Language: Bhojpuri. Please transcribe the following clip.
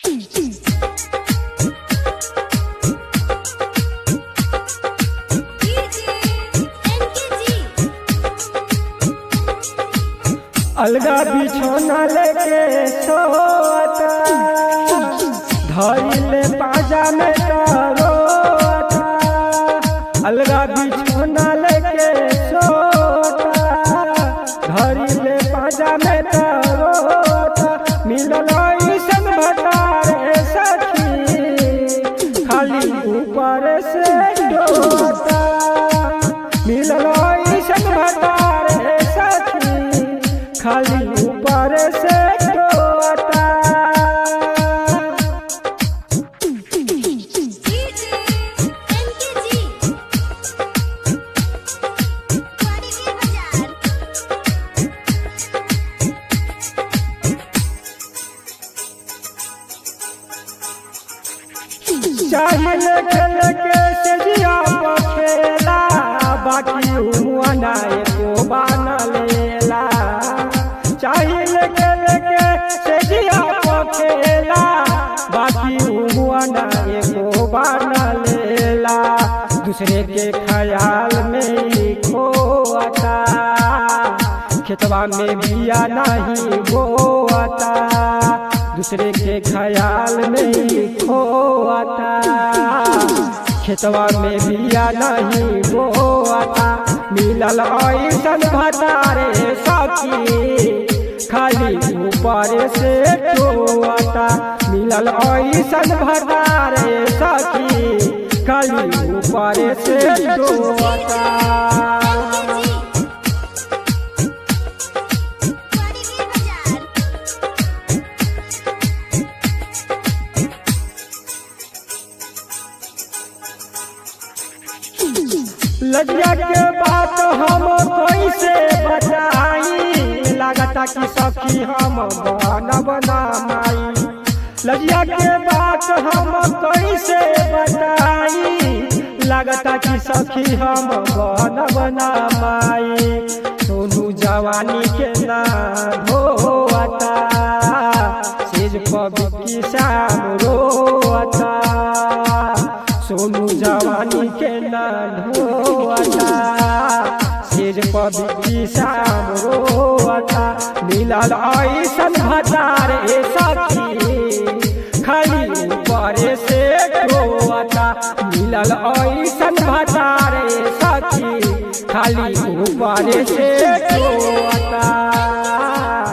अलगा बिछौना लेके सोता धइले पाजा में रोता अलगा बिछौना लेके सोता धइले पाजा में रोता मिलल ऐसन भतारे सखी खाली ऊपर से डोता मिलल ऐसन भतारे सखी खाली ऊपर से डोता चाहिए खेल के सजिया खेला बाकी हुआ ना एको बाना लेला चाहिए खेल के सजिया खेला बाकी हुआ ना एको बाना लेला दूसरे के ख्याल में ही खोता खेतवा में बिया नहीं बोता दूसरे के ख्याल में ही खोता खेतवा में बिया नहीं बोता मिलल ऐसन भतारे सखी खाली ऊपर से टोता मिलल ऐसन भतारे सखी खाली ऊपर से टोता लज्जा के बात हम कैसे बताई लागता कि सखी हम बना बना माई लज्जा के बात हम कैसे बताई लागता कि सखी हम बना बना माई सोनू जवानी के ना धोता सेज पबी की शाम रोता सोनू जवानी के ना ढोता सिर पबी शाम रोता मिलल ऐसन भतार ए सखी खाली ऊपर से रोता मिलल ऐसन भतार ए सखी खाली ऊपर से रोता